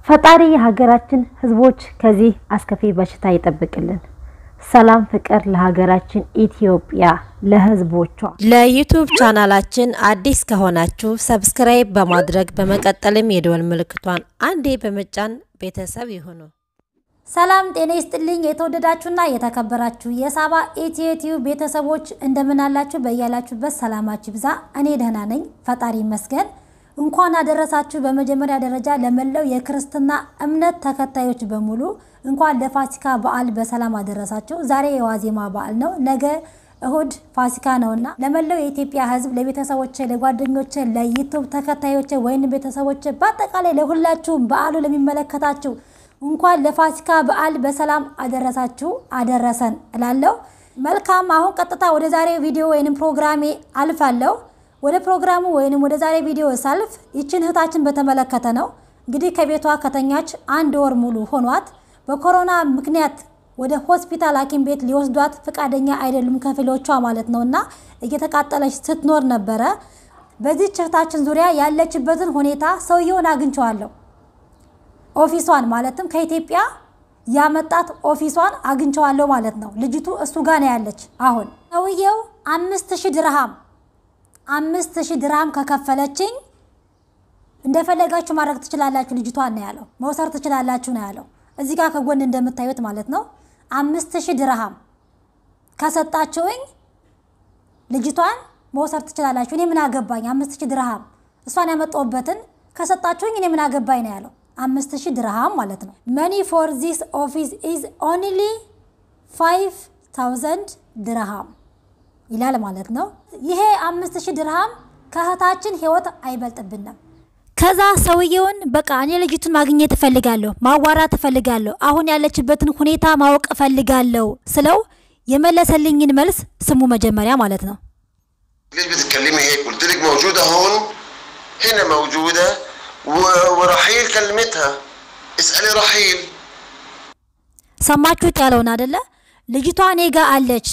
ፈጣሪ የሀገራችን ሕዝቦች ከዚህ አስከፊ በሽታ ይጠብቅልን። ሰላም ፍቅር ለሀገራችን ኢትዮጵያ ለሕዝቦቿ። ለዩቱብ ቻናላችን አዲስ ከሆናችሁ ሰብስክራይብ በማድረግ በመቀጠልም የደወል ምልክቷን አንዴ በመጫን ቤተሰብ ይሁኑ። ሰላም ጤና ይስጥልኝ። የተወደዳችሁና የተከበራችሁ የሳባ ኢትዮ ቲዩብ ቤተሰቦች እንደምን አላችሁ? በያላችሁበት ሰላማችሁ ይብዛ። እኔ ደህና ነኝ፣ ፈጣሪ ይመስገን። እንኳን አደረሳችሁ። በመጀመሪያ ደረጃ ለመላው የክርስትና እምነት ተከታዮች በሙሉ እንኳን ለፋሲካ በዓል በሰላም አደረሳችሁ። ዛሬ የዋዜማ በዓል ነው። ነገ እሁድ ፋሲካ ነውና ለመላው የኢትዮጵያ ሕዝብ ለቤተሰቦች፣ ለጓደኞች፣ ለዩቱብ ተከታዮች ወይም ቤተሰቦች በአጠቃላይ ለሁላችሁም በዓሉ ለሚመለከታችሁ እንኳን ለፋሲካ በዓል በሰላም አደረሳችሁ አደረሰን እላለሁ። መልካም አሁን ቀጥታ ወደ ዛሬ ቪዲዮ ወይንም ፕሮግራሜ አልፋለሁ። ወደ ፕሮግራሙ ወይንም ወደ ዛሬ ቪዲዮ ሳልፍ ይችን እህታችን በተመለከተ ነው። እንግዲህ ከቤቷ ከተኛች አንድ ወር ሙሉ ሆኗት በኮሮና ምክንያት ወደ ሆስፒታል ሐኪም ቤት ሊወስዷት ፈቃደኛ አይደሉም ከፊሎቿ ማለት ነው እና እየተቃጠለች ስትኖር ነበረ። በዚህች እህታችን ዙሪያ ያለችበትን ሁኔታ ሰውየውን አግኝቸዋለሁ። ኦፊሷን ማለትም ከኢትዮጵያ ያመጣት ኦፊሷን አግኝቸዋለሁ ማለት ነው። ልጅቱ እሱ ጋር ነው ያለች። አሁን ሰውየው አምስት ሺህ ድርሃም አምስት ሺህ ድርሃም ከከፈለችኝ እንደፈለጋችሁ ማድረግ ትችላላችሁ ልጅቷን ነው ያለው። መውሰር ትችላላችሁ ነው ያለው። እዚህ ጋር ከጎን እንደምታዩት ማለት ነው። አምስት ሺህ ድርሃም ከሰጣችሁኝ ልጅቷን መውሰር ትችላላችሁ። እኔ ምን አገባኝ? አምስት ሺህ ድርሃም እሷን ያመጣሁበትን ከሰጣችሁኝ እኔ ምን አገባኝ ነው ያለው። አምስት ሺህ ድርሃም ማለት ነው። መኒ ፎር ዚስ ኦፊስ ኢዝ ኦንሊ ፋይቭ ታውዘንድ ድርሃም ይላል ማለት ነው። ይሄ አምስት ሺህ ድርሃም ከእህታችን ህይወት አይበልጥብንም። ከዛ ሰውየውን በቃ እኔ ልጅቱን ማግኘት እፈልጋለሁ፣ ማዋራት እፈልጋለሁ፣ አሁን ያለችበትን ሁኔታ ማወቅ እፈልጋለሁ ስለው የመለሰልኝን መልስ ስሙ መጀመሪያ ማለት ነው። ليش بتتكلمي هيك؟ قلت لك موجودة هون هنا موجودة و- ورحيل كلمتها اسألي رحيل ሰማችሁት ያለውን አደለ? ልጅቷ እኔ ጋ አለች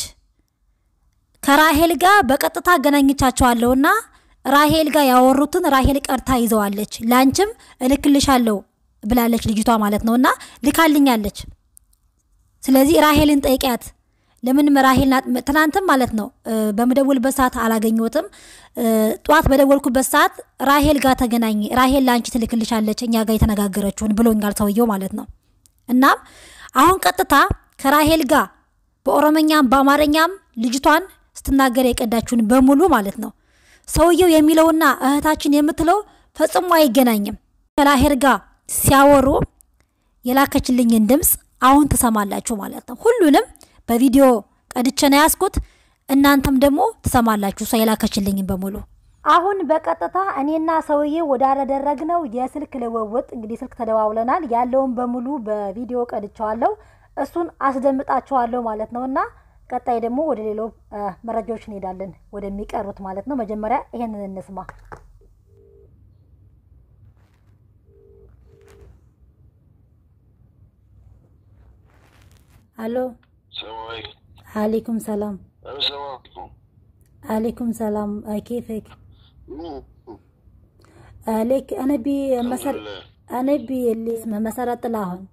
ከራሄል ጋር በቀጥታ አገናኝቻቸዋለሁና ራሄል ጋር ያወሩትን ራሄል ቀርታ ይዘዋለች። ላንቺም እልክልሻለሁ ብላለች ልጅቷ ማለት ነው እና ልካልኛለች። ስለዚህ ራሄልን ጠይቂያት። ለምንም ራሄል ናት። ትናንትም ማለት ነው እ፣ በምደውልበት ሰዓት አላገኘሁትም። እ፣ ጠዋት በደወልኩበት ሰዓት ራሄል ጋር ተገናኝ፣ ራሄል ለአንቺ ትልክልሻለች እኛ ጋር የተነጋገረችውን ብሎኛል ሰውየው ማለት ነው። እናም አሁን ቀጥታ ከራሄል ጋር በኦሮመኛም በአማርኛም ልጅቷን ስትናገር የቀዳችውን በሙሉ ማለት ነው ሰውየው የሚለውና እህታችን የምትለው ፈጽሞ አይገናኝም። ከራሄል ጋር ሲያወሩ የላከችልኝን ድምፅ አሁን ትሰማላችሁ ማለት ነው። ሁሉንም በቪዲዮ ቀድቼ ነው ያዝኩት። እናንተም ደግሞ ትሰማላችሁ እሷ የላከችልኝን በሙሉ። አሁን በቀጥታ እኔና ሰውዬው ወዳደረግነው የስልክ ልውውጥ እንግዲህ ስልክ ተደዋውለናል። ያለውን በሙሉ በቪዲዮ ቀድቸዋለሁ። እሱን አስደምጣችኋለሁ ማለት ነው እና ቀጣይ ደግሞ ወደ ሌሎ መረጃዎች እንሄዳለን ወደሚቀሩት ማለት ነው። መጀመሪያ ይሄንን እንስማ። አሎ፣ السلام عليكم አሌይኩም ሰላም። السلام عليكم አሌይኩም ሰላም كيفك عليك انا بي مسر لله. انا بي اللي اسمه مسرة طلاهن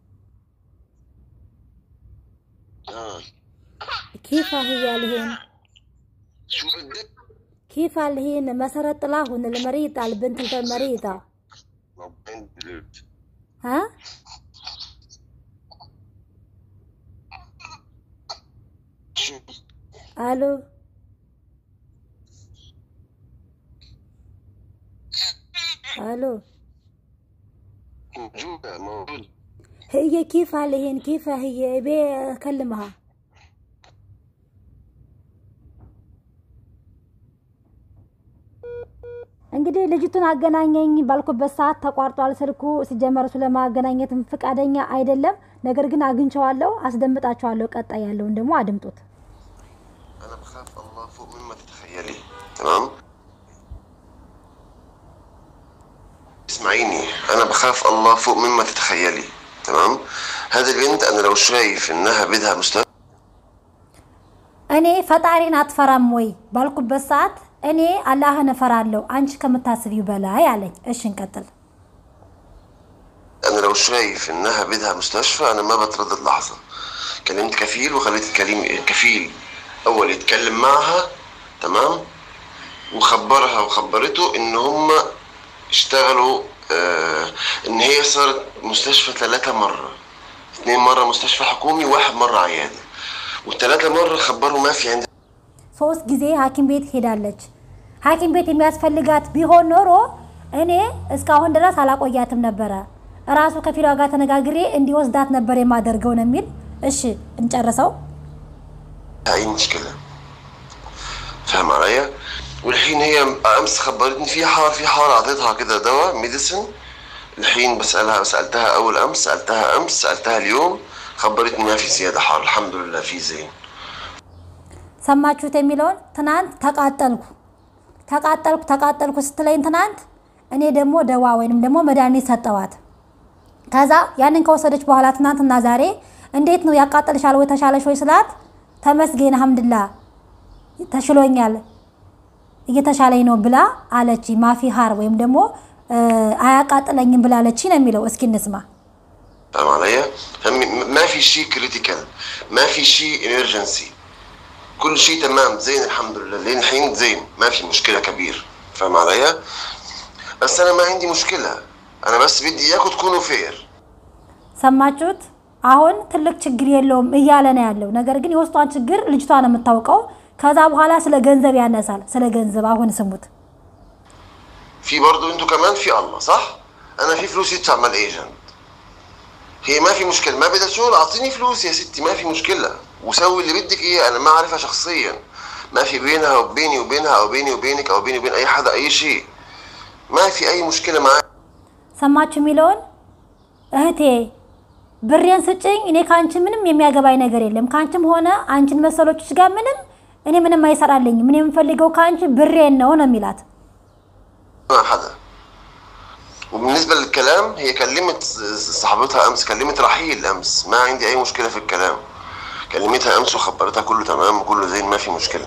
آه. كيف هي الهين شو بدك؟ كيف الهين مسرة طلاهن المريضة البنت المريضة ربنا يدلك. ها شو الو الو موجودة موجودة هي كيف الهين كيف هي ابي اكلمها እንግዲህ ልጅቱን አገናኘኝ ባልኩበት ሰዓት ተቋርጧል ስልኩ። ሲጀመር እሱ ለማገናኘትም ፈቃደኛ አይደለም። ነገር ግን አግኝቸዋለሁ፣ አስደምጣቸዋለሁ። ቀጣይ ያለውን ደግሞ አድምጡት። أنا بخاف الله فوق مما تتخيلي تمام؟ اسمعيني أنا بخاف الله فوق مما تتخيلي تمام؟ هذه البنت أنا لو شايف إنها بدها مستقبل እኔ ፈጣሪን አትፈራም ወይ ባልኩበት ሰዓት እኔ አላህን እፈራለሁ አንቺ ከምታስቢው በላይ አለኝ። እሺ እንቀጥል። أنا لو لو شايف انها بدها مستشفى انا ما بتردد لحظه كلمت كفيل وخليت الكليم كفيل اول يتكلم معها تمام وخبرها وخبرته ان هم اشتغلوا آه ان هي صارت مستشفى ثلاثة مرة اثنين مرة مستشفى حكومي واحد مرة عيادة والثلاثة مرة خبروا ما في عندي ሶስት ጊዜ ሐኪም ቤት ሄዳለች። ሐኪም ቤት የሚያስፈልጋት ቢሆን ኖሮ እኔ እስካሁን ድረስ አላቆያትም ነበረ። እራሱ ከፊሏ ጋር ተነጋግሬ እንዲወስዳት ነበር የማደርገው ነው የሚል። እሺ እንጨርሰው። اي مشكلة فاهم عليا والحين هي امس خبرتني في حار في حار اعطيتها كده دواء ميديسن الحين بسألها سألتها اول امس سألتها امس سألتها اليوم خبرتني ما في زيادة حار الحمد لله في زين ሰማችሁት የሚለውን ትናንት ተቃጠልኩ ተቃጠልኩ ተቃጠልኩ ስትለኝ ትናንት እኔ ደግሞ ደዋ ወይንም ደግሞ መድኃኒት ሰጠዋት። ከዛ ያንን ከወሰደች በኋላ ትናንትና ዛሬ እንዴት ነው ያቃጠልሻል ወይ ተሻለሽ ወይ ስላት ተመስገን አልሐምድላ ተሽሎኛል እየተሻለኝ ነው ብላ አለች። ማፊ ሀር ወይም ደግሞ አያቃጥለኝም ብላለች ነው የሚለው። እስኪ እንስማ። فاهم عليا؟ فم- ما في شيء كريتيكال ما في شيء امرجنسي كل شيء تمام زين الحمد لله لين الحين زين ما في مشكلة كبير فاهم عليا؟ بس انا ما عندي مشكلة انا بس بدي اياكم تكونوا فير ሰማችሁት? አሁን ትልቅ ችግር የለውም እያለ ነው ያለው። ነገር ግን የውስጧን ችግር ልጅቷ ነው የምታውቀው። ከዛ በኋላ ስለ ገንዘብ ያነሳል። ስለ ገንዘብ አሁን ስሙት። في برضو انتوا كمان في الله صح؟ انا في فلوس تعمل ايجنت هي ما في مشكلة ما بدها شغل اعطيني فلوس يا ستي ما في مشكلة وسوي اللي بدك اياه انا ما اعرفها شخصيا ما في بينها وبيني وبينها او بيني وبينك او بيني وبين اي حدا اي شيء ما في اي مشكلة معي ሰማችሁ የሚለውን እህቴ ብሬን ስጭኝ፣ እኔ ከአንቺ ምንም የሚያገባኝ ነገር የለም። ከአንቺም ሆነ አንቺን መሰሎችሽ ጋር ምንም እኔ ምንም አይሰራልኝም። እኔ የምፈልገው ከአንቺ ብሬን ነው ነው የሚላት። مع حدا وبالنسبة للكلام هي كلمت صاحبتها أمس كلمت رحيل أمس ما عندي أي مشكلة في الكلام كلمتها أمس وخبرتها كله تمام وكله زين ما في مشكلة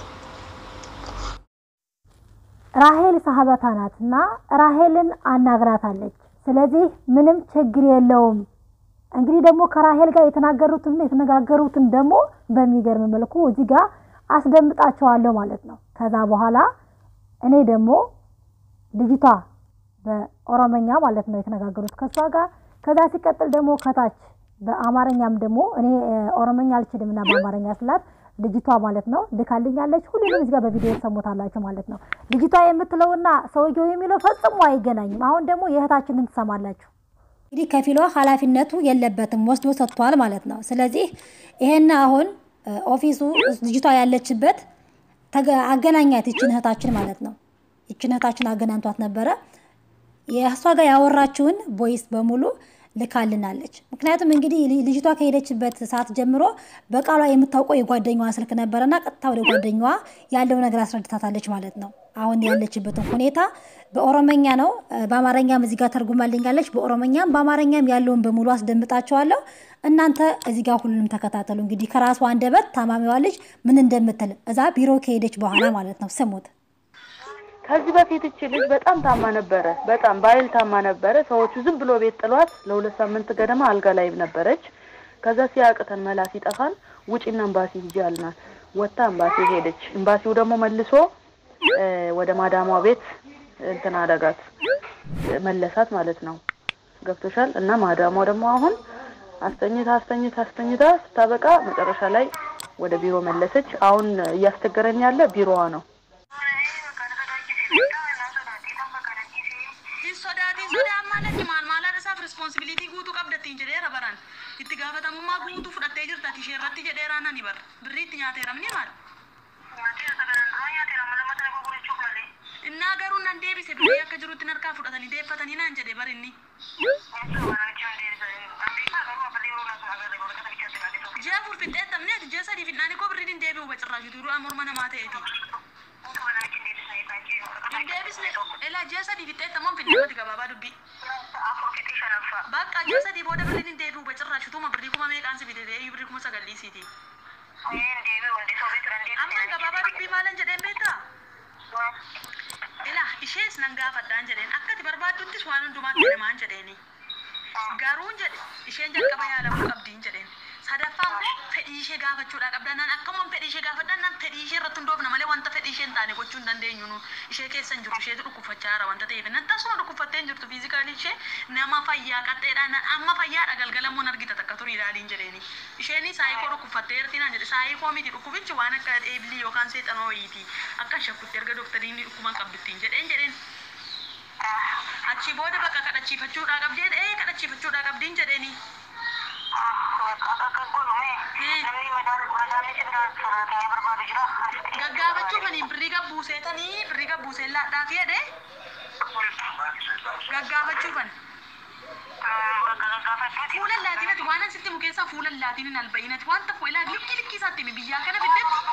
ራሄል ሳሀበታ ናት እና ራሄልን አናግራታለች። ስለዚህ ምንም ችግር የለውም። እንግዲህ ደግሞ ከራሄል ጋር የተናገሩትን የተነጋገሩትን ደግሞ በሚገርም መልኩ እዚህ ጋር አስደምጣቸዋለሁ ማለት ነው። ከዛ በኋላ እኔ ደግሞ ልጅቷ በኦሮመኛ ማለት ነው የተነጋገሩት ከእሷ ጋር። ከዛ ሲቀጥል ደግሞ ከታች በአማርኛም ደግሞ እኔ እ፣ ኦሮመኛ አልችልም እና በአማርኛ ስላት ልጅቷ ማለት ነው ልካልኛለች። ሁሉንም እዚህ ጋር በቪዲዮ ሰሞታላችሁ ማለት ነው። ልጅቷ የምትለውና ሰውየው የሚለው ፈጽሞ አይገናኝም። አሁን ደግሞ የእህታችንን ትሰማላችሁ። እንግዲህ ከፊሏ ኃላፊነቱ የለበትም ወስዶ ሰጥቷል ማለት ነው። ስለዚህ ይሄን አሁን እ፣ ኦፊሱ ልጅቷ ያለችበት ተገ- አገናኛት ይችን እህታችን ማለት ነው። ይችን እህታችን አገናኝቷት ነበረ። የእሷ ጋር ያወራችውን ቦይስ በሙሉ ልካልናለች። ምክንያቱም እንግዲህ ል- ልጅቷ ከሄደችበት ሰዓት ጀምሮ በቃሏ የምታውቀው የጓደኛዋ ስልክ ነበረና ቀጥታ ወደ ጓደኛዋ ያለው ነገር አስረድታታለች ማለት ነው። አሁን ያለችበትን ሁኔታ በኦሮመኛ ነው፣ እ፣ በአማርኛም እዚህ ጋር ተርጉማልኛለች። በኦሮመኛም በአማርኛም ያለውን በሙሉ አስደምጣቸዋለሁ። እናንተ እዚህ ጋር ሁሉንም ተከታተሉ። እንግዲህ ከራሷ አንደበት ታማሚዋ ልጅ ምን እንደምትል እዛ ቢሮ ከሄደች በኋላ ማለት ነው። ስሙት። ከዚህ በፊት እቺ ልጅ በጣም ታማ ነበረ። በጣም ባይል ታማ ነበረ። ሰዎቹ ዝም ብሎ ቤት ጥሏት ለሁለት ሳምንት ገደማ አልጋ ላይ ነበረች። ከዛ ሲያቅተን መላ ሲጠፋን ውጪና ኤምባሲ ሂጂ አልናት። ወጥታ ኤምባሲ ሄደች። ኤምባሲው ደግሞ መልሶ እ፣ ወደ ማዳሟ ቤት እንትን አደረጋት መለሳት ማለት ነው። ገብቶሻል። እና ማዳሟ ደግሞ አሁን አስተኝታ አስተኝታ አስተኝታ ስታበቃ መጨረሻ ላይ ወደ ቢሮ መለሰች። አሁን እያስቸገረኝ ያለ ቢሮዋ ነው። hin sodaatin sodaan maalatti maal maalaan isaaf responsibilitii guutuu qabdattiin jedheera baran itti gaafatamummaa guutuu fudhattee jirta ishee irratti jedheeraa nani bar birriitti nyaateeramni maal innaa garuu nan deebise durii akka jirutti harkaa fudhatanii deeffatanii naan jedhe bar inni ji'a afur fixxeettamne ati ji'a sadii fidnaani koo birriin hin deebi'u bacirraashu duruu morma namaa ta'eeti hin deebisne elaa ji'a sadii fixxeettamoon fidnamati gabaabaa dubbii bakka ji'a sadii booda birriin hin deebi'u bacirraashu tuma birrii kuma meeqaan si fide deebii birrii kuma sagalliisiiti amma gabaabaa dubbii maalan jedheen beektaa Ila ishees nan gaafadhaan jedheen akkati barbaaduttis waan hundumaa kennamaan jedheeni. Garuu jedhe isheen jalqaba yaalamuu qabdiin jedheen. Sadaffaa immoo fedhii ishee gaafachuudha qabda. Naan akkuma fedhii ishee gaafadhan naan fedhii ishee irratti hundoofna malee wanta fedhii ishee hin taane gochuu hin dandeenyu nu ishee keessa hin jiru isheetu dhukkubfachaa jira wanta ta'eef natti asuma dhukkubfattee hin jirtu fiizikaalii ishee nama fayyaa qaxxeedha naan amma fayyaadha galgalamuun argita takka turii ilaaliin jedheeni. Isheen saayikoo dhukkubfattee jirti naan jedhe saayikoo miti dhukkubichi waan akka eebilii yookaan seexanoo wayiiti akka shakkutti erga doktariin dhukkuban qabduttiin jedheen jedheen. Achi booda bakka kadhachiifachuudhaa qabdeen ee kadhachiifachuudhaa qabdiin jedheeni. Gaggaafachuu kaniin birrii gabbuuseetanii birrii gabbuuseen laadhaa fi jedhee gaggaafachuu kan. Fuula laatinati waan asitti mu keessaa fuula laatinin alba'inati waan tokko ilaa likki likki isaatti himi biyyaa kana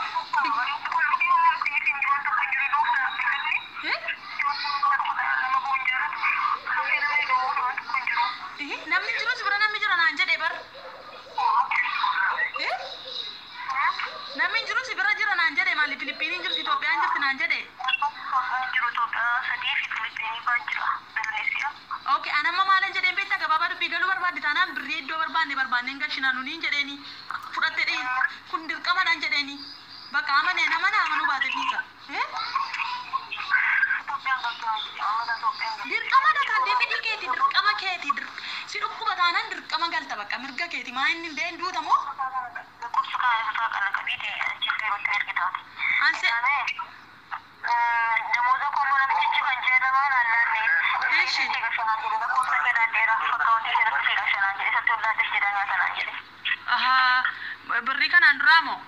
fiddetti. Namni jirus bira namni jira naan jedhee bar. Namni jirus bira jira naan jedhee maali Filippiniin jirti Itoophiyaan jirti naan jedhee. Okay, anamma maalan jedheen beektaa gabaabaa dubbii galuu barbaadde taanaan birrii iddoo barbaanne barbaanneen galchinaa nuniin jedheeni fudhatte dhee kun dirqamadhaan jedheeni bakka amanee nama na amanuu baate fiisa. Dirqama kan fedhii keeti dirqama keeti si dhukkuba taanaan dirqama galta bakka mirga keeti maa inni illee hin duuta moo? Anse ahaa birrii kanaan duraa moo?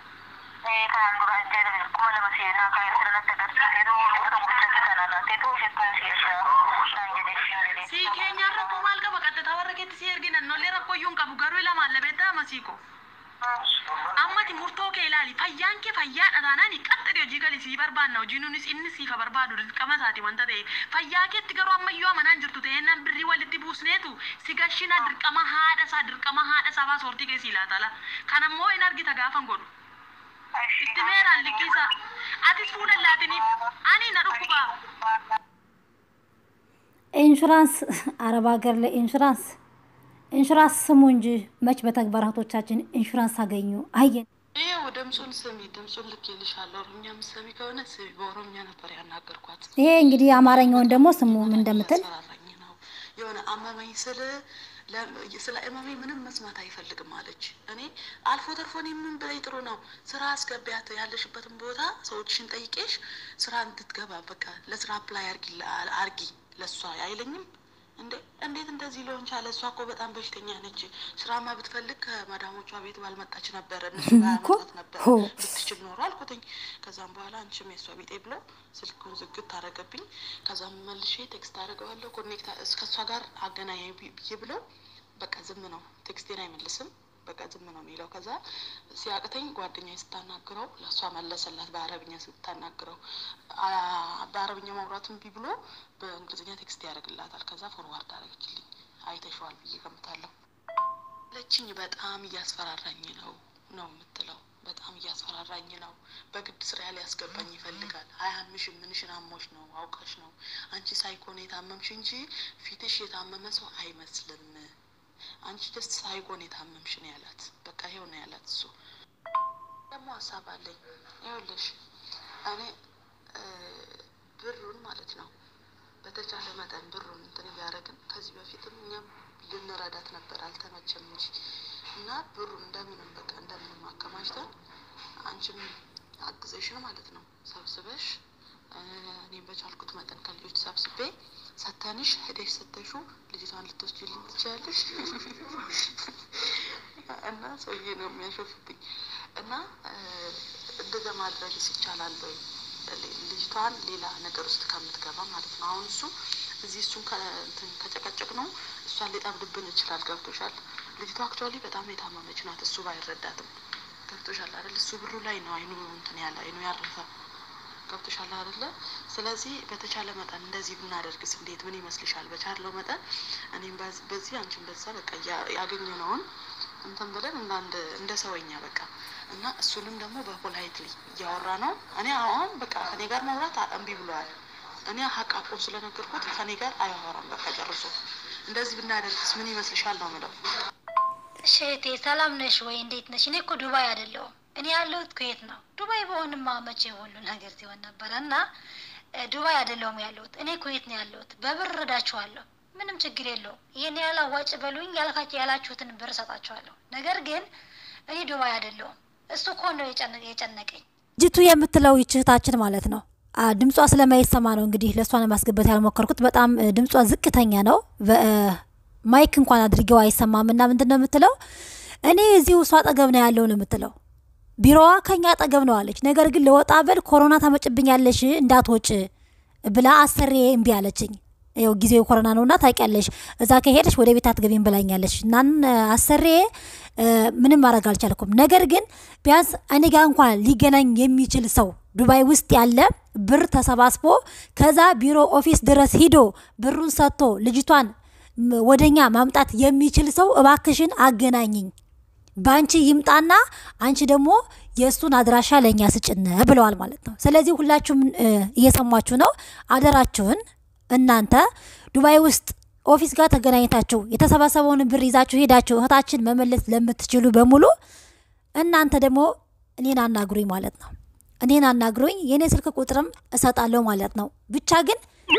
Sii keenyaan rakkoo maal qaba qaxxataa warra keetti si erginan nollee rakkoo iyyuu hin qabu garuu lamaan labeettaa masiiko. Ammati murtoo kee ilaali fayyaan kee fayyaadha taanaan qaxxadee hojii galii sii barbaanna hojii nunis inni siifa barbaadu dirqama isaati wanta ta'e fayyaa keetti garuu ammayyuu amanaan jirtu ta'ennaan birrii walitti buusneetu si gashina dirqama haadha isaa dirqama haadha isaa baasoortii kee sii laatala kan ammoo hin argita gaafan godhu. Itti meeraan liqqiisa atis fuula laatiniif ani na dhukkuba. ኢንሹራንስ አረብ ሀገር ላይ ኢንሹራንስ ኢንሹራንስ ስሙ እንጂ መች በተግባር እህቶቻችን ኢንሹራንስ አገኙ አየን። ይኸው ድምፁን ስሚ፣ ድምፁን ልኬልሻለሁ። ኦሮምኛ ምሰሚ ከሆነ ስሚ። በኦሮምኛ ነበር ያናገርኳት። ይሄ እንግዲህ አማርኛውን ደግሞ ስሙ ምን እንደምትል ያስፈራራኝ ነው የሆነ አመመኝ ስል ለ- ስለ እመመኝ ምንም መስማት አይፈልግም አለች። እኔ አልፎ ተርፎ እኔ ምን ብለኝ ጥሩ ነው ስራ አስገቢያት ያለሽበትን ቦታ ሰዎችሽን ጠይቄሽ ስራ እንድትገባ በቃ ለስራ አፕላይ አርጊ አርጊ ለእሷ አይለኝም እንዴ እንዴት እንደዚህ ሊሆን ቻለ? እሷ እኮ በጣም በሽተኛ ነች። ስራማ ብትፈልግ ከማዳሞቿ ቤት ባልመጣች ነበር፣ እነሱ ባያመጣት ነበር ሆ። ብትችል ኖሮ አልኩትኝ። ከዛም በኋላ አንቺም የእሷ ቢጤ ብሎ ስልኩን ዝግት አደረገብኝ። ከዛም መልሼ ቴክስት አደረገዋለሁ ኮኔክት ከእሷ ጋር አገናኝ ብዬ ብሎ በቃ ዝም ነው፣ ቴክስቴን አይመልስም። በቃ ዝም ነው የሚለው። ከዛ ሲያቅተኝ ጓደኛ ስታናግረው ለእሷ መለሰላት በአረብኛ ስታናግረው አ- በአረብኛ ማውራት እምቢ ብሎ በእንግሊዝኛ ቴክስት ያደርግላታል። ከዛ ፎርዋርድ አደረገችልኝ። አይተሸዋል ብዬ ገምታለሁ። ለችኝ በጣም እያስፈራራኝ ነው ነው የምትለው። በጣም እያስፈራራኝ ነው። በግድ ስራ ሊያስገባኝ ይፈልጋል። አያምሽም፣ ምንሽን አሞሽ ነው አውቀሽ ነው አንቺ ሳይኮን የታመምሽ እንጂ ፊትሽ የታመመ ሰው አይመስልም። አንቺ ደስ ሳይኮን የታመምሽ ነው ያላት። በቃ ይሄው ነው ያላት። እሱ ደግሞ ሀሳብ አለኝ። ይኸውልሽ እኔ እ ብሩን ማለት ነው በተቻለ መጠን ብሩን እንትን እያደረግን ከዚህ በፊትም እኛም ልንረዳት ነበር፣ አልተመቸም እንጂ እና ብሩን እንደምንም በቃ እንደምንም አከማችተን አንቺም አግዘሽን ማለት ነው ሰብስበሽ እ እኔም በቻልኩት መጠን ከልጆች ሰብስቤ ሰተንሽ ሄደሽ ሰተሹ ልጅቷን ልትወስጂልኝ ትችያለሽ። እና ሰውዬ ነው የሚያሾፍብኝ እና እ እንደዛ ማድረግስ ይቻላል ወይ? ልጅቷን ሌላ ነገር ውስጥ ከምትገባ ማለት ነው። አሁን እሱ እዚህ እሱን ከእንትን ከጨቀጨቅ ነው እሷን ሊጠምድብን ይችላል። ገብቶሻል? ልጅቷ አክቹዋሊ በጣም የታመመች ናት። እሱ ባይረዳትም ገብቶሻል አይደል? እሱ ብሩ ላይ ነው አይኑ እንትን ያለ አይኑ ያረፈ ገብቶሻል አይደለ? ስለዚህ በተቻለ መጠን እንደዚህ ብናደርግስ እንዴት ምን ይመስልሻል? በቻለው መጠን እኔም በዝ- በዚህ አንቺን በዛ በቃ ያ- ያገኘነውን እንትን ብለን እንደ አንድ እንደ ሰውኛ በቃ እና እሱንም ደግሞ በፖላይትሊ እያወራ ነው። እኔ አሁን በቃ ከኔ ጋር ማውራት አ- እምቢ ብለዋል። እኔ ሀቅ አቁን ስለነገርኩት ከኔ ጋር አያወራም በቃ ጨርሶ እንደዚህ ብናደርግስ ምን ይመስልሻል ነው ምለው። እሺ እህቴ ሰላም ነሽ ወይ? እንዴት ነሽ? እኔ እኮ ዱባይ አይደለሁም። እኔ ያለሁት ኩዌት ነው። ዱባይ በሆንማ መቼ ሁሉ ነገር ሲሆን ነበረ እና እ፣ ዱባይ አይደለሁም ያለሁት እኔ ኩዌት ነው ያለሁት። በብር እረዳችኋለሁ፣ ምንም ችግር የለውም። ይህን ያህል አዋጭ በሉኝ ያልካቸው ያላችሁትን ብር እሰጣችኋለሁ። ነገር ግን እኔ ዱባይ አይደለሁም። እሱ እኮ ነው የጨነ- የጨነቀኝ። ጅቱ የምትለው ይህች እህታችን ማለት ነው። አ፣ ድምጿ ስለማይሰማ ነው እንግዲህ ለእሷ ለማስገባት ያልሞከርኩት። በጣም እ፣ ድምጿ ዝቅተኛ ነው። በ- እ፣ ማይክ እንኳን አድርጌው አይሰማም። እና ምንድን ነው የምትለው? እኔ እዚሁ እሷ አጠገብ ነው ያለው ነው የምትለው። ቢሮዋ ከኛ አጠገብ ነው አለች። ነገር ግን ለወጣ በል ኮሮና ታመጭብኛለሽ እንዳትወጭ ብላ አሰሬ እምቢ አለችኝ። ያው ጊዜው ኮሮና ነውና ታውቂያለሽ፣ እዛ ከሄደሽ ወደ ቤት አትገቢም ብላኛለች። እናን አሰሬ እ፣ ምንም ማድረግ አልቻልኩም። ነገር ግን ቢያንስ እኔ ጋር እንኳን ሊገናኝ የሚችል ሰው ዱባይ ውስጥ ያለ ብር ተሰባስቦ ከዛ ቢሮ ኦፊስ ድረስ ሂዶ ብሩን ሰጥቶ ልጅቷን ም- ወደኛ ማምጣት የሚችል ሰው እባክሽን አገናኝኝ በአንቺ ይምጣና አንቺ ደግሞ የእሱን አድራሻ ለእኛ ስጭን ብለዋል ማለት ነው። ስለዚህ ሁላችሁም እ፣ እየሰማችሁ ነው። አደራችሁን እናንተ ዱባይ ውስጥ ኦፊስ ጋር ተገናኝታችሁ የተሰባሰበውን ብር ይዛችሁ ሄዳችሁ እህታችን መመለስ ለምትችሉ በሙሉ እናንተ ደግሞ እኔን አናግሩኝ ማለት ነው። እኔን አናግሩኝ፣ የእኔ ስልክ ቁጥርም እሰጣለሁ ማለት ነው። ብቻ ግን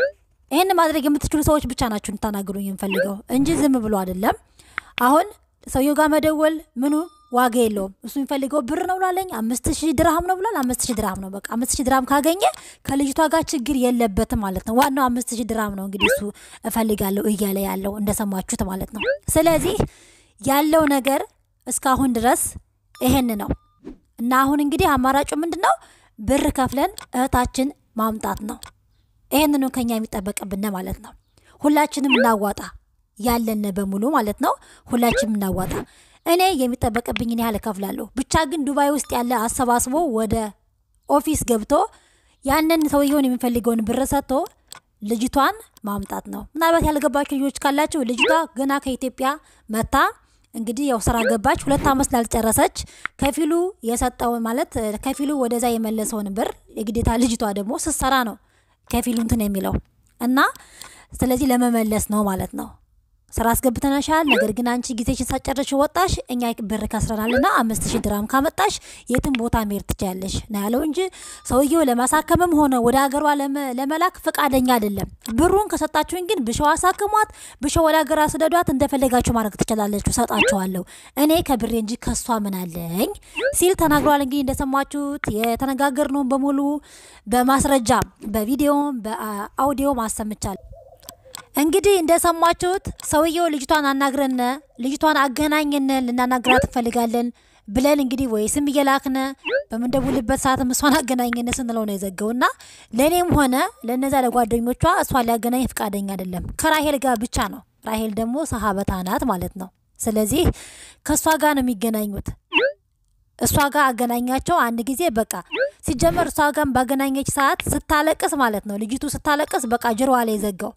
ይህን ማድረግ የምትችሉ ሰዎች ብቻ ናችሁ እንድታናግሩኝ የምፈልገው እንጂ ዝም ብሎ አይደለም። አሁን ሰውየው ጋር መደወል ምኑ ዋጋ የለውም። እሱ የሚፈልገው ብር ነው ብላለኝ። አምስት ሺህ ድርሃም ነው ብሏል። አምስት ሺህ ድርሃም ነው በቃ አምስት ሺህ ድርሃም ካገኘ ከልጅቷ ጋር ችግር የለበትም ማለት ነው። ዋናው አምስት ሺህ ድርሃም ነው እንግዲህ እሱ እፈልጋለሁ እያለ ያለው እንደሰማችሁት ማለት ነው። ስለዚህ ያለው ነገር እስካሁን ድረስ ይሄን ነው እና አሁን እንግዲህ አማራጩ ምንድን ነው? ብር ከፍለን እህታችን ማምጣት ነው። ይህንኑ ከኛ የሚጠበቅብን ማለት ነው። ሁላችንም እናዋጣ ያለን በሙሉ ማለት ነው። ሁላችንም እናዋጣ። እኔ የሚጠበቅብኝን ያህል እከፍላለሁ። ብቻ ግን ዱባይ ውስጥ ያለ አሰባስቦ ወደ ኦፊስ ገብቶ ያንን ሰውየውን የሚፈልገውን ብር ሰጥቶ ልጅቷን ማምጣት ነው። ምናልባት ያልገባችሁ ልጆች ካላችሁ ልጅቷ ገና ከኢትዮጵያ መታ እንግዲህ ያው ስራ ገባች። ሁለት ዓመት ላልጨረሰች ከፊሉ የሰጠው ማለት እ፣ ከፊሉ ወደዛ የመለሰውን ብር የግዴታ ልጅቷ ደግሞ ስትሰራ ነው ከፊሉ እንትን የሚለው እና ስለዚህ ለመመለስ ነው ማለት ነው። ስራ አስገብተናሻል፣ ነገር ግን አንቺ ጊዜሽን ሳጨረሽ ወጣሽ፣ እኛ ብር ከስረናልና አምስት ሺህ ድራም ካመጣሽ የትም ቦታ መሄድ ትችያለሽ ነው ያለው እንጂ ሰውየው ለማሳከምም ሆነ ወደ ሀገሯ ለመ- ለመላክ ፈቃደኛ አይደለም። ብሩን ከሰጣችሁኝ ግን ብሸው አሳክሟት፣ ብሸው ወደ ሀገሯ ስደዷት፣ እንደፈለጋችሁ ማድረግ ትችላለችሁ፣ ሰጣችኋለሁ። እኔ ከብሬ እንጂ ከሷ ምን አለኝ ሲል ተናግሯል። እንግዲህ እንደሰማችሁት የተነጋገርነውን በሙሉ በማስረጃ በቪዲዮም በአውዲዮ ማሰምቻለሁ። እንግዲህ እንደሰማችሁት ሰውየው ልጅቷን አናግረን ልጅቷን አገናኝን ልናናግራት እንፈልጋለን ብለን እንግዲህ ወይ ስም እየላክነ በምንደውልበት ሰዓትም እሷን አገናኝን ስንለው ነው የዘገውና ለእኔም ሆነ ለነዛ ለጓደኞቿ እሷን ሊያገናኝ ፈቃደኛ አይደለም። ከራሄል ጋር ብቻ ነው። ራሄል ደግሞ ሰሀበታ ናት ማለት ነው። ስለዚህ ከእሷ ጋር ነው የሚገናኙት። እሷ ጋር አገናኛቸው አንድ ጊዜ በቃ ሲጀመር እሷ ጋር ባገናኘች ሰዓት ስታለቅስ ማለት ነው ልጅቱ ስታለቅስ በቃ ጅሮዋ ላይ ዘጋው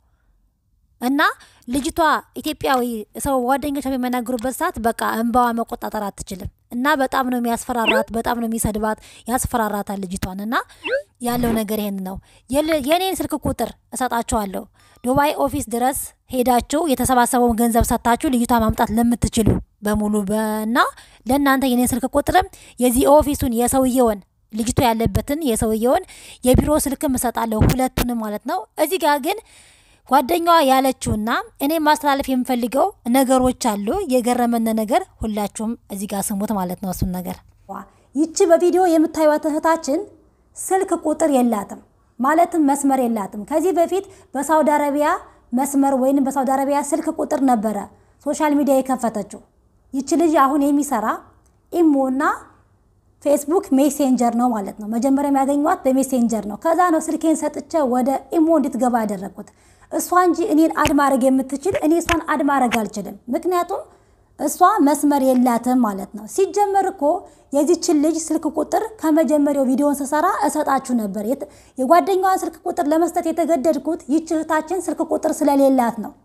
እና ልጅቷ ኢትዮጵያዊ ሰው ጓደኞቿ በሚያናግሩበት ሰዓት በቃ እንባዋ መቆጣጠር አትችልም እና በጣም ነው የሚያስፈራራት፣ በጣም ነው የሚሰድባት፣ ያስፈራራታል ልጅቷን። እና ያለው ነገር ይሄን ነው። የል- የኔን ስልክ ቁጥር እሰጣችኋለሁ። ዱባይ ኦፊስ ድረስ ሄዳችሁ የተሰባሰበውን ገንዘብ ሰጥታችሁ ልጅቷ ማምጣት ለምትችሉ በሙሉ እና ለእናንተ የኔን ስልክ ቁጥርም የዚህ ኦፊሱን የሰውየውን ልጅቷ ያለበትን የሰውየውን የቢሮ ስልክም እሰጣለሁ፣ ሁለቱንም ማለት ነው። እዚህ ጋር ግን ጓደኛዋ ያለችውና እኔ ማስተላለፍ የምፈልገው ነገሮች አሉ። የገረመን ነገር ሁላችሁም እዚህ ጋር ስሙት ማለት ነው። እሱን ነገር ይቺ በቪዲዮ የምታዩት እህታችን ስልክ ቁጥር የላትም፣ ማለትም መስመር የላትም። ከዚህ በፊት በሳውዲ አረቢያ መስመር ወይም በሳውዲ አረቢያ ስልክ ቁጥር ነበረ ሶሻል ሚዲያ የከፈተችው። ይቺ ልጅ አሁን የሚሰራ ኢሞና ፌስቡክ ሜሴንጀር ነው ማለት ነው። መጀመሪያ የሚያገኟት በሜሴንጀር ነው። ከዛ ነው ስልኬን ሰጥቼ ወደ ኢሞ እንድትገባ ያደረግኩት። እሷ እንጂ እኔን አድ ማድረግ የምትችል እኔ እሷን አድ ማድረግ አልችልም። ምክንያቱም እሷ መስመር የላትም ማለት ነው። ሲጀመር እኮ የዚችን ልጅ ስልክ ቁጥር ከመጀመሪያው ቪዲዮን ስሰራ እሰጣችሁ ነበር። የት- የጓደኛዋን ስልክ ቁጥር ለመስጠት የተገደድኩት ይች እህታችን ስልክ ቁጥር ስለሌላት ነው።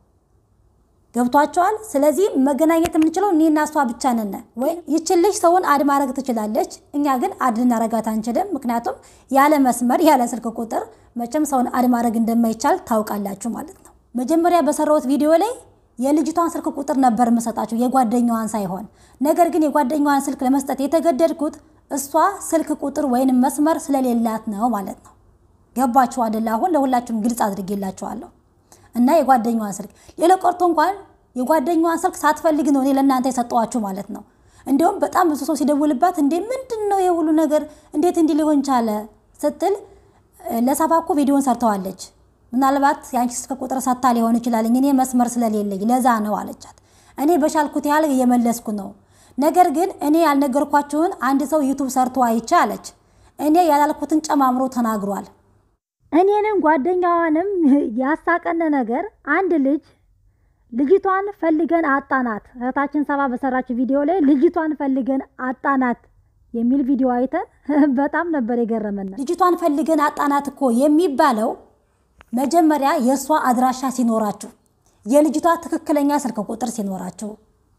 ገብቷቸዋል። ስለዚህ መገናኘት የምንችለው እኔና እሷ ብቻ ነን። ወይ ይችን ልጅ ሰውን አድ ማድረግ ትችላለች፣ እኛ ግን አድ ልናረጋት አንችልም። ምክንያቱም ያለ መስመር ያለ ስልክ ቁጥር መቼም ሰውን አድ ማድረግ እንደማይቻል ታውቃላችሁ ማለት ነው። መጀመሪያ በሰራሁት ቪዲዮ ላይ የልጅቷን ስልክ ቁጥር ነበር የምሰጣችሁ የጓደኛዋን ሳይሆን። ነገር ግን የጓደኛዋን ስልክ ለመስጠት የተገደድኩት እሷ ስልክ ቁጥር ወይንም መስመር ስለሌላት ነው ማለት ነው። ገባችሁ አይደለ? አሁን ለሁላችሁም ግልጽ አድርጌላችኋለሁ። እና የጓደኛዋን ስልክ ሌላ ቀርቶ እንኳን የጓደኛዋን ስልክ ሳትፈልግ ነው እኔ ለእናንተ የሰጠዋችሁ ማለት ነው። እንዲሁም በጣም ብዙ ሰው ሲደውልባት እንዴ ምንድን ነው የሁሉ ነገር እንዴት እንዲህ ሊሆን ቻለ ስትል ለሳባ እኮ ቪዲዮን ሰርተዋለች። ምናልባት የአንቺ ስልክ ቁጥር ሰታ ሊሆን ይችላል እኔ መስመር ስለሌለኝ ለዛ ነው አለቻት። እኔ በሻልኩት ያህል እየመለስኩ ነው። ነገር ግን እኔ ያልነገርኳችሁን አንድ ሰው ዩቱብ ሰርቶ አይቼ አለች። እኔ ያላልኩትን ጨማምሮ ተናግሯል። እኔንም ጓደኛዋንም ያሳቀነ ነገር አንድ ልጅ ልጅቷን ፈልገን አጣናት፣ እህታችን ሰባ በሰራችው ቪዲዮ ላይ ልጅቷን ፈልገን አጣናት የሚል ቪዲዮ አይተን በጣም ነበር የገረመን። ልጅቷን ፈልገን አጣናት እኮ የሚባለው መጀመሪያ የእሷ አድራሻ ሲኖራችሁ፣ የልጅቷ ትክክለኛ ስልክ ቁጥር ሲኖራችሁ፣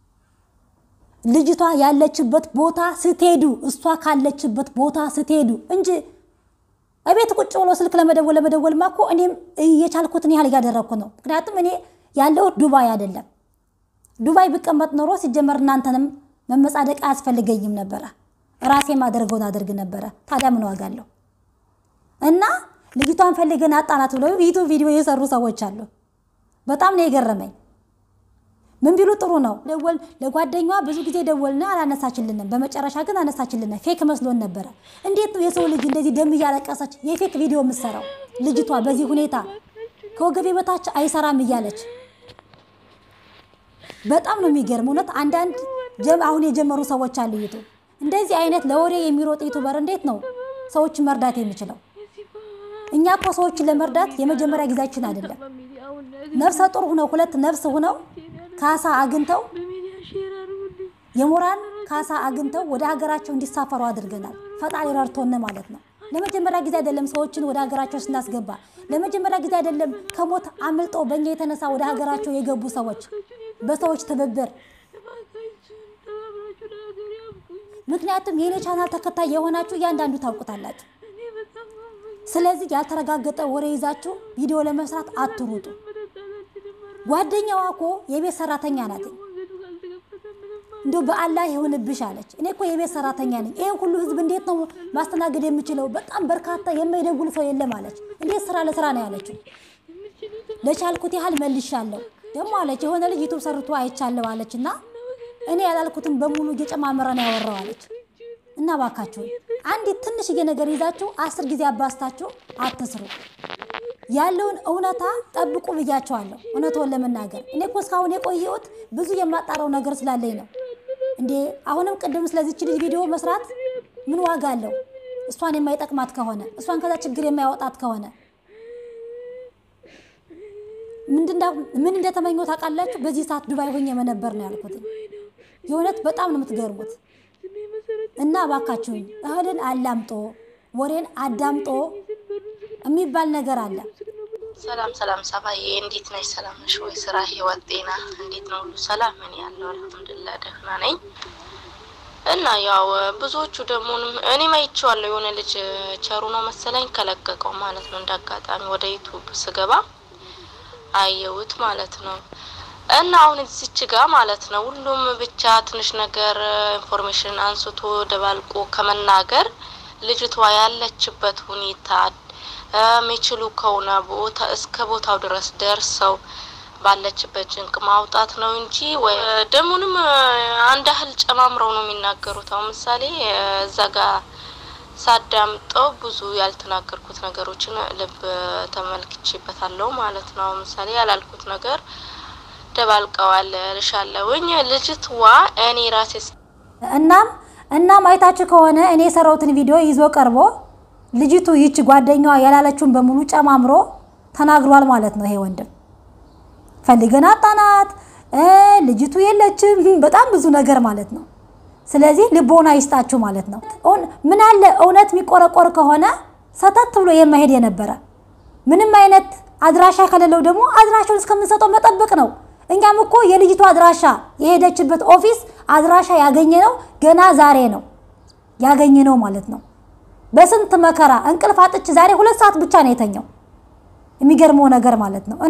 ልጅቷ ያለችበት ቦታ ስትሄዱ፣ እሷ ካለችበት ቦታ ስትሄዱ እንጂ እቤት ቁጭ ብሎ ስልክ ለመደወል ለመደወልማ እኮ እኔም የቻልኩትን ያህል እያደረግኩ ነው። ምክንያቱም እኔ ያለሁት ዱባይ አይደለም። ዱባይ ብቀመጥ ኖሮ ሲጀመር እናንተንም መመጻደቅ አያስፈልገኝም ነበረ። ራሴ ማደርገውን አደርግ ነበረ። ታዲያ ምን ዋጋ አለው? እና ልጅቷን ፈልገን አጣናት ብለው ዩቱብ ቪዲዮ የሰሩ ሰዎች አሉ። በጣም ነው የገረመኝ። ምን ቢሉ ጥሩ ነው። ደወል ለጓደኛዋ ብዙ ጊዜ ደወልና አላነሳችልንም። በመጨረሻ ግን አነሳችልን። ፌክ መስሎን ነበረ። እንዴት ነው የሰው ልጅ እንደዚህ ደም እያለቀሰች የፌክ ቪዲዮ የምትሰራው? ልጅቷ በዚህ ሁኔታ ከወገቤ በታች አይሰራም እያለች በጣም ነው የሚገርም። እውነት አንዳንድ አሁን የጀመሩ ሰዎች አሉ ዩቱብ እንደዚህ አይነት ለወሬ የሚሮጥ ዩቱበር እንዴት ነው ሰዎችን መርዳት የሚችለው? እኛ እኮ ሰዎችን ለመርዳት የመጀመሪያ ጊዜያችን አይደለም። ነፍሰ ጡር ሁነው ሁለት ነፍስ ሁነው ካሳ አግኝተው የሞራን ካሳ አግኝተው ወደ ሀገራቸው እንዲሳፈሩ አድርገናል። ፈጣሪ ረድቶን ማለት ነው። ለመጀመሪያ ጊዜ አይደለም ሰዎችን ወደ ሀገራቸው ስናስገባ። ለመጀመሪያ ጊዜ አይደለም ከሞት አምልጦ በእኛ የተነሳ ወደ ሀገራቸው የገቡ ሰዎች በሰዎች ትብብር ምክንያቱም የኔ ቻናል ተከታይ የሆናችሁ እያንዳንዱ ታውቁታላችሁ። ስለዚህ ያልተረጋገጠ ወሬ ይዛችሁ ቪዲዮ ለመስራት አትሩጡ። ጓደኛዋ እኮ የቤት ሰራተኛ ናት። እንዲ በአላህ ይሁንብሽ አለች። እኔ እኮ የቤት ሰራተኛ ነኝ። ይህን ሁሉ ህዝብ እንዴት ነው ማስተናገድ የምችለው? በጣም በርካታ የማይደውል ሰው የለም አለች። እንዴት ስራ ለስራ ነው ያለችው። ለቻልኩት ያህል መልሻለሁ ደግሞ አለች። የሆነ ልጅ ዩቱብ ሰርቶ አይቻለሁ አለች እና እኔ ያላልኩትን በሙሉ እየጨማመረ ነው ያወራው አለች። እና ባካችሁ አንዲት ትንሽዬ ነገር ይዛችሁ አስር ጊዜ አባስታችሁ አትስሩ። ያለውን እውነታ ጠብቁ ብያቸዋለሁ። እውነቱን ለመናገር እኔ እኮ እስካሁን የቆየሁት ብዙ የማጣራው ነገር ስላለኝ ነው። እንዴ አሁንም ቅድም ስለዚች ልጅ ቪዲዮ መስራት ምን ዋጋ አለው? እሷን የማይጠቅማት ከሆነ እሷን ከዛ ችግር የማያወጣት ከሆነ ምን እንደተመኘው ታውቃላችሁ? በዚህ ሰዓት ዱባይ ሆኜ መነበር ነው ያልኩት። የእውነት በጣም ነው የምትገርሙት። እና እባካችሁኝ እህልን አላምጦ ወሬን አዳምጦ የሚባል ነገር አለ። ሰላም ሰላም፣ ሰባዬ እንዴት ነሽ? ሰላም ነሽ ወይ? ስራ፣ ህይወት፣ ጤና እንዴት ነው? ሁሉ ሰላም? እኔ ያለው አልሐምዱሊላህ ደህና ነኝ። እና ያው ብዙዎቹ ደግሞ እኔም አይቼዋለሁ። የሆነ ልጅ ቸሩ ነው መሰለኝ ከለቀቀው ማለት ነው። እንደ አጋጣሚ ወደ ዩቱብ ስገባ አየሁት ማለት ነው። እና አሁን እዚች ጋ ማለት ነው ሁሉም ብቻ ትንሽ ነገር ኢንፎርሜሽን አንስቶ ደባልቆ ከመናገር ልጅቷ ያለችበት ሁኔታ የሚችሉ ከሆነ ቦታ እስከ ቦታው ድረስ ደርሰው ባለችበት ጭንቅ ማውጣት ነው እንጂ ደሙንም አንድ ያህል ጨማምረው ነው የሚናገሩት። አሁን ምሳሌ እዛ ጋ ሳዳምጠው ብዙ ያልተናገርኩት ነገሮችን ልብ ተመልክቼበታለሁ ማለት ነው። አሁን ምሳሌ ያላልኩት ነገር ደባልቀዋል ልሻለውኝ ልጅትዋ እኔ ራሴ እናም እናም አይታችሁ ከሆነ እኔ የሰራሁትን ቪዲዮ ይዞ ቀርቦ ልጅቱ ይች ጓደኛዋ ያላለችውን በሙሉ ጨማምሮ ተናግሯል ማለት ነው። ይሄ ወንድም ፈልገን አጣናት፣ ልጅቱ የለችም፣ በጣም ብዙ ነገር ማለት ነው። ስለዚህ ልቦና ይስጣችሁ ማለት ነው። ምን አለ እውነት የሚቆረቆር ከሆነ ሰተት ብሎ የማሄድ የነበረ ምንም አይነት አድራሻ ከሌለው ደግሞ አድራሻውን እስከምንሰጠው መጠበቅ ነው። እኛም እኮ የልጅቱ አድራሻ የሄደችበት ኦፊስ አድራሻ ያገኘ ነው ገና ዛሬ ነው ያገኘ ነው ማለት ነው። በስንት መከራ እንቅልፍ አጥቼ ዛሬ ሁለት ሰዓት ብቻ ነው የተኛው። የሚገርመው ነገር ማለት ነው። እና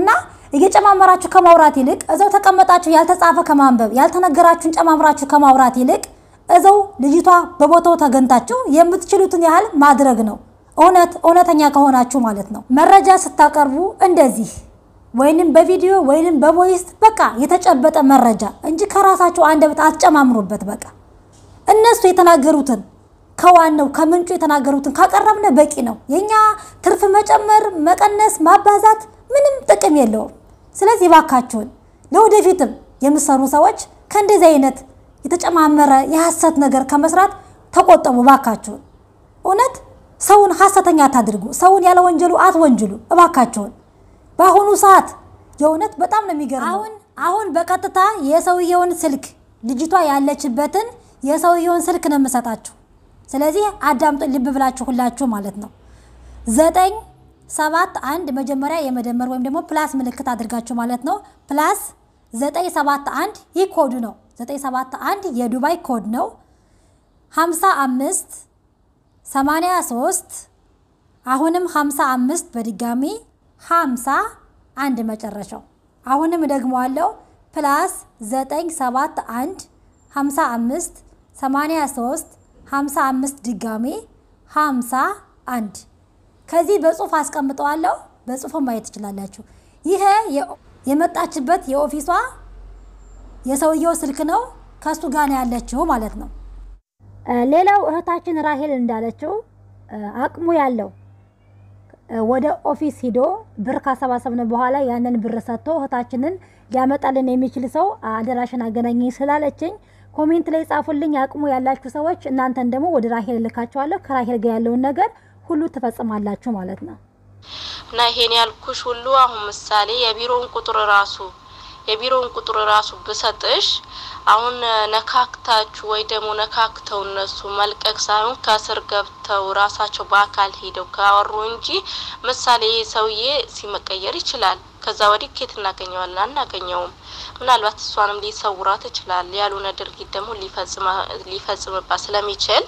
እየጨማመራችሁ ከማውራት ይልቅ እዛው ተቀመጣችሁ ያልተጻፈ ከማንበብ ያልተነገራችሁን ጨማምራችሁ ከማውራት ይልቅ እዛው ልጅቷ በቦታው ተገንታችሁ የምትችሉትን ያህል ማድረግ ነው። እውነት እውነተኛ ከሆናችሁ ማለት ነው። መረጃ ስታቀርቡ እንደዚህ ወይንም በቪዲዮ ወይንም በቮይስ በቃ የተጨበጠ መረጃ እንጂ ከራሳችሁ አንደበት አትጨማምሩበት። በቃ እነሱ የተናገሩትን ከዋናው ከምንጩ የተናገሩትን ካቀረብነ በቂ ነው። የኛ ትርፍ መጨመር፣ መቀነስ፣ ማባዛት ምንም ጥቅም የለውም። ስለዚህ ባካችሁን ለወደፊትም የምትሰሩ ሰዎች ከእንደዚህ አይነት የተጨማመረ የሐሰት ነገር ከመስራት ተቆጠቡ ባካችሁን። እውነት ሰውን ሐሰተኛ አታድርጉ። ሰውን ያለ ወንጀሉ አትወንጅሉ እባካችሁን። በአሁኑ ሰዓት የእውነት በጣም ነው የሚገርመው። አሁን አሁን በቀጥታ የሰውየውን ስልክ ልጅቷ ያለችበትን የሰውየውን ስልክ ነው የምሰጣችሁ። ስለዚህ አዳምጡ ልብ ብላችሁ ሁላችሁ ማለት ነው። ዘጠኝ ሰባት አንድ መጀመሪያ የመደመር ወይም ደግሞ ፕላስ ምልክት አድርጋችሁ ማለት ነው። ፕላስ ዘጠኝ ሰባት አንድ ይህ ኮዱ ነው። ዘጠኝ ሰባት አንድ የዱባይ ኮድ ነው። ሀምሳ አምስት ሰማንያ ሶስት አሁንም ሀምሳ አምስት በድጋሚ ሀምሳ አንድ መጨረሻው አሁንም ደግመዋለው ፕላስ ዘጠኝ ሰባት አንድ ሀምሳ አምስት ሰማንያ ሶስት ሀምሳ አምስት ድጋሜ ሀምሳ አንድ ከዚህ በጽሁፍ አስቀምጠዋለሁ። በጽሁፍ ማየት ትችላላችሁ። ይሄ የመጣችበት የኦፊሷ የሰውየው ስልክ ነው። ከሱ ጋር ነው ያለችው ማለት ነው። ሌላው እህታችን ራሄል እንዳለችው አቅሙ ያለው ወደ ኦፊስ ሂዶ ብር ካሰባሰብን በኋላ ያንን ብር ሰጥቶ እህታችንን ሊያመጣልን የሚችል ሰው አደራሽን አገናኘኝ ስላለችኝ ኮሜንት ላይ ጻፉልኝ። አቅሙ ያላችሁ ሰዎች እናንተን ደግሞ ወደ ራሄል እልካችኋለሁ። ከራሄል ጋር ያለውን ነገር ሁሉ ትፈጽማላችሁ ማለት ነው። እና ይሄን ያልኩሽ ሁሉ አሁን ምሳሌ የቢሮውን ቁጥር ራሱ የቢሮውን ቁጥር ራሱ ብሰጥሽ አሁን ነካክታችሁ ወይ ደግሞ ነካክተው እነሱ መልቀቅ ሳይሆን ከስር ገብተው ራሳቸው በአካል ሄደው ካወሩ እንጂ ምሳሌ ይህ ሰውዬ ሲመቀየር ይችላል። ከዛ ወዲህ ኬት እናገኘዋለን? አናገኘውም። ምናልባት እሷንም ሊሰውራት ይችላል። ያልሆነ ድርጊት ደግሞ ሊፈጽምባት ስለሚችል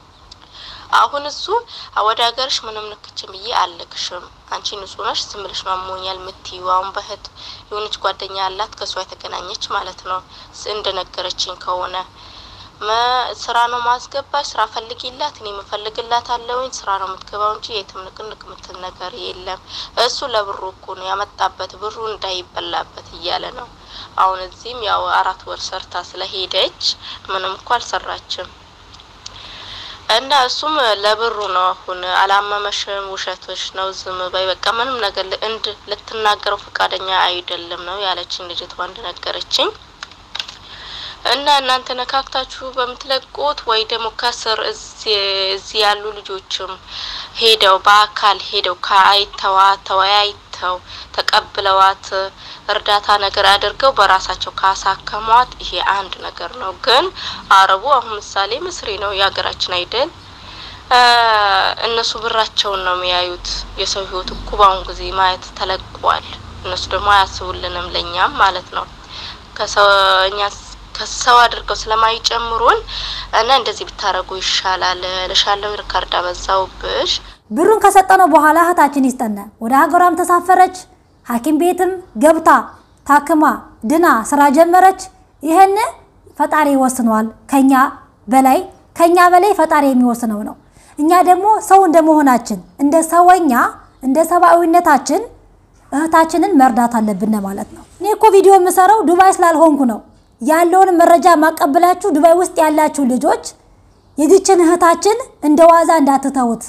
አሁን እሱ ወደ ሀገርሽ ምንም ንክችን ብዬ አልልክሽም፣ አንቺ ንጹህ ነሽ፣ ዝም ብለሽ ነው አሞኛል የምትይው። አሁን በህት የሆነች ጓደኛ ያላት ከእሷ የተገናኘች ማለት ነው እንደነገረችኝ ከሆነ ስራ ነው ማስገባሽ፣ ስራ ፈልጊላት፣ እኔ የምፈልግላት አለውኝ ስራ ነው የምትገባው እንጂ የትም ንቅንቅ የምትል ነገር የለም። እሱ ለብሩ እኮ ነው ያመጣበት፣ ብሩ እንዳይበላበት እያለ ነው። አሁን እዚህም ያው አራት ወር ሰርታ ስለሄደች ምንም እኮ አልሰራችም። እና እሱም ለብሩ ነው። አሁን አላመመሽም፣ ውሸቶች ነው፣ ዝም በይ በቃ ምንም ነገር እንድ ልትናገረው ፈቃደኛ አይደለም ነው ያለችኝ ልጅቷ እንደነገረችኝ። እና እናንተ ነካክታችሁ በምትለቁት ወይ ደግሞ ከስር እዚህ ያሉ ልጆችም ሄደው በአካል ሄደው ከአይተዋት ተወያይተው ተቀብለዋት እርዳታ ነገር አድርገው በራሳቸው ካሳከሟት ይሄ አንድ ነገር ነው። ግን አረቡ አሁን ምሳሌ ምስሪ ነው የሀገራችን አይደል? እነሱ ብራቸውን ነው የሚያዩት። የሰው ህይወት እኮ በአሁን ጊዜ ማየት ተለቋል። እነሱ ደግሞ አያስቡልንም ለእኛም ማለት ነው ከሰው እኛ ከሰው አድርገው ስለማይጨምሩን እና እንደዚህ ብታረጉ ይሻላል ልሻለው። ሪካርድ አበዛውብሽ። ብሩን ከሰጠነው በኋላ እህታችን ይስጠነ ወደ ሀገሯም ተሳፈረች። ሐኪም ቤትም ገብታ ታክማ ድና ስራ ጀመረች። ይህን ፈጣሪ ይወስነዋል። ከኛ በላይ ከኛ በላይ ፈጣሪ የሚወስነው ነው። እኛ ደግሞ ሰው እንደመሆናችን እንደ ሰወኛ እንደ ሰብአዊነታችን እህታችንን መርዳት አለብን ማለት ነው። እኔ እኮ ቪዲዮ የምሰራው ዱባይ ስላልሆንኩ ነው ያለውን መረጃ ማቀብላችሁ። ዱባይ ውስጥ ያላችሁ ልጆች የዚችን እህታችን እንደ ዋዛ እንዳትተውት።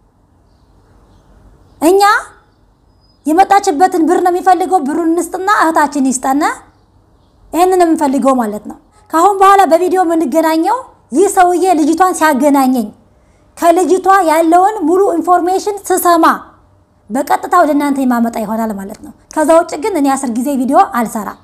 እኛ የመጣችበትን ብር ነው የሚፈልገው። ብሩን እንስጥና እህታችን ይስጠነ። ይህንን የምንፈልገው ማለት ነው። ከአሁን በኋላ በቪዲዮ የምንገናኘው ይህ ሰውዬ ልጅቷን ሲያገናኘኝ ከልጅቷ ያለውን ሙሉ ኢንፎርሜሽን ስሰማ በቀጥታ ወደ እናንተ የማመጣ ይሆናል ማለት ነው። ከዛ ውጭ ግን እኔ አስር ጊዜ ቪዲዮ አልሰራም።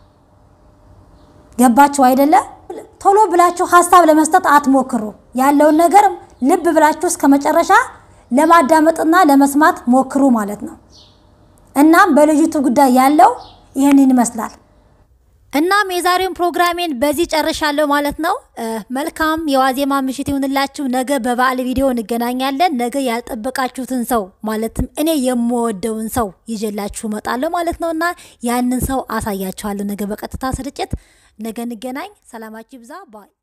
ገባችሁ አይደለ? ቶሎ ብላችሁ ሀሳብ ለመስጠት አትሞክሩ። ያለውን ነገር ልብ ብላችሁ እስከ መጨረሻ ለማዳመጥና ለመስማት ሞክሩ ማለት ነው። እናም በልጅቱ ጉዳይ ያለው ይህንን ይመስላል። እናም የዛሬውን ፕሮግራሜን በዚህ ጨርሻለሁ ማለት ነው። መልካም የዋዜማ ምሽት ይሁንላችሁ። ነገ በበዓል ቪዲዮ እንገናኛለን። ነገ ያልጠበቃችሁትን ሰው ማለትም እኔ የምወደውን ሰው ይዤላችሁ እመጣለሁ ማለት ነው እና ያንን ሰው አሳያችኋለሁ ነገ በቀጥታ ስርጭት። ነገ እንገናኝ። ሰላማችሁ ይብዛ ባይ